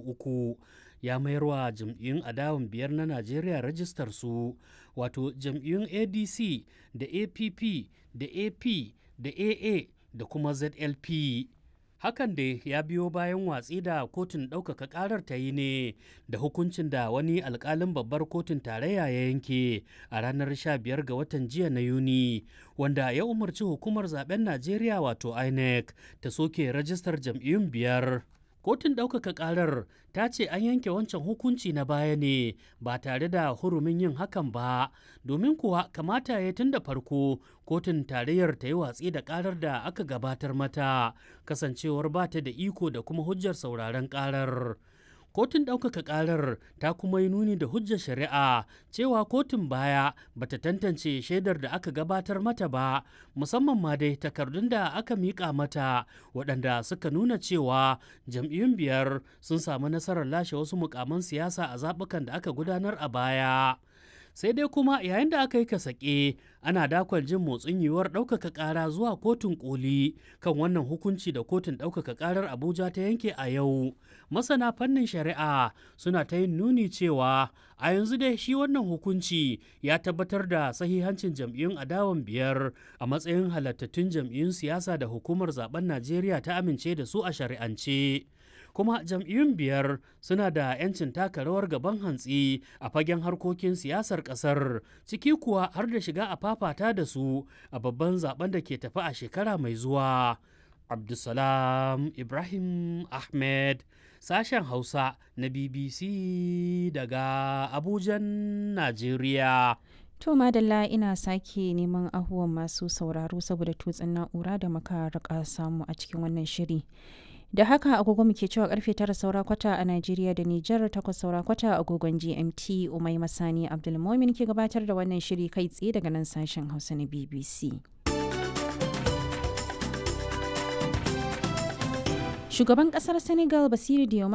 uku ya mayar wa jam'iyyun adawan biyar na najeriya rajistar su wato jam'iyyun adc da app da ap da aa da kuma zlp hakan da ya biyo bayan watsi da kotun ɗaukaka ƙarar ta yi ne da hukuncin da wani alkalin babbar kotun tarayya ya yanke a ranar 15 ga watan jiya na yuni wanda ya umarci hukumar zaben najeriya wato inec ta soke rajistar jam'iyyun biyar kotun ɗaukaka ƙarar ta ce an yanke wancan hukunci na baya ne ba tare da hurumin yin hakan ba domin kuwa kamata ya tun da farko kotun tarayyar ta yi watsi da ƙarar da aka gabatar mata kasancewar ba ta da iko da kuma hujjar sauraron ƙarar kotun ɗaukaka ƙarar ta kuma yi nuni da hujjar shari'a cewa kotun baya bata tantance shaidar da aka gabatar mata ba musamman ma dai takardun da aka miƙa mata waɗanda suka nuna cewa jam'iyyun biyar sun samu nasarar lashe wasu mukaman siyasa a zaɓukan da aka gudanar a baya sai dai kuma yayin da aka yi kasake ana dakon jin motsin yiwuwar ɗaukaka ƙara zuwa kotun koli kan wannan hukunci da kotun ɗaukaka ƙarar abuja ta yanke a yau masana fannin shari'a suna ta yin nuni cewa a yanzu dai shi wannan hukunci ya tabbatar da sahihancin jam'iyyun adawan biyar a matsayin halattattun jam'iyyun siyasa da hukumar zaben najeriya ta amince da su a shari'ance kuma jam'iyyun biyar suna da 'yancin taka rawar gaban hantsi a fagen harkokin siyasar kasar ciki kuwa har da shiga a fafata da su a babban zaben da ke tafi a shekara mai zuwa abdulsalam ibrahim ahmed sashen hausa na bbc daga abujan najeriya To madalla ina sake neman ahuwan masu sauraro saboda tutsin na'ura da muka rika samu a cikin wannan shiri. da haka agogo muke cewa karfe tara saura kwata a Najeriya da Nijar takwas saura kwata agogon GMT Umai Masani Abdulmomin ke gabatar da wannan shiri kai tsaye daga nan sashen Hausa na BBC. Shugaban kasar Senegal Basiru Diomaye